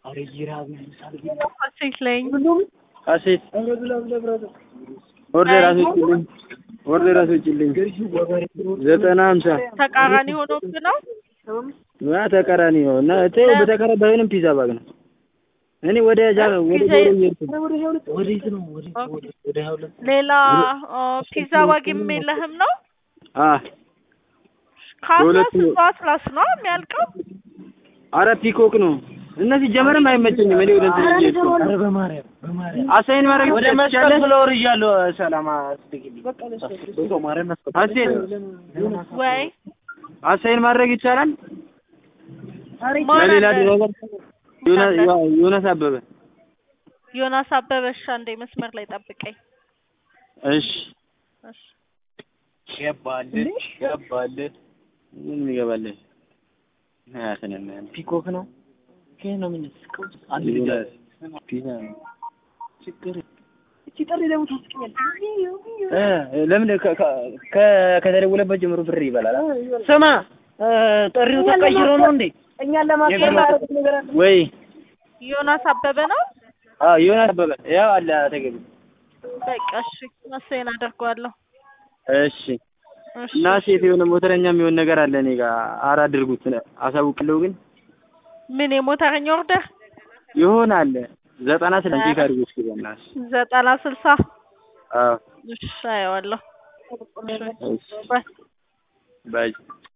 ሴት ላይ ሀሴት ኦርደር አስወጪልኝ፣ ኦርደር አስወጪልኝ። ዘጠና ሀምሳ ተቃራኒ ሆኖብህ ነው። ያ ተቃራኒ ነው እና ተይው፣ በተቃራኒ ባይሆንም ፒዛ ባግ ነው። እኔ ወደ ጃ ወደ ፒዛ ጆሮ እየሄድኩ ነው። ሌላ አ፣ ፒዛ ዋጊም የለህም ነው። አ ከአስላስ በሁለቱ- በአስላስ ነው የሚያልቀው። አረ ፒኮክ ነው እና ሲጀመርም አይመቸኝም። እኔ ወደ እንትን እየሄድኩ ነው። አሳይን ማድረግ ወደ መስቀል ትችላለህ? ብሎ ወርጃለሁ። ሰላም አስደግልኝ። ሀሴት ወይ አሳይን ማድረግ ይቻላል? ማን ለሌላ አለ? ድረገር ዮና- ዮ- ዮናስ አበበ። ዮናስ አበበሻ እንደ መስመር ላይ ጠብቀኝ። እሺ እሺ። ገባልህ ገባልህ። ምን ይገባልህ? አያሰነም ፒኮክ ነው። ከየት ነው የምንስቀው? አንድ ልጅ አለ። ፒዛ ነው። ችግር እቺ ጥሪ ደግሞ ታስቀኛለች። እ ለምን ከ- ከ- ከ- ከተደወለበት ጀምሮ ብር ይበላል? ስማ እ፣ ጥሪው ተቀይሮ ነው እንዴ? እኛን ለማስቀየር ያደረጉት ነገር አለ። ወይ ዮናስ አበበ ነው። አዎ ዮናስ አበበ ያው አለ አጠገቤ። በቃ እሺ፣ መሰየን አደርገዋለሁ። እሺ እሺ እና ሴት የሆነ ሞተረኛ የሚሆን ነገር አለ እኔ ጋር አራ አድርጉት አሳውቅለው ግን ምን የሞተረኛ ኦርደር ይሆናል ዘጠና ስለ ቼክ አድርጉ እስኪ በእናትሽ። ዘጠና ስልሳ አዎ እሺ አየዋለሁ። እሺ ባይ ባይ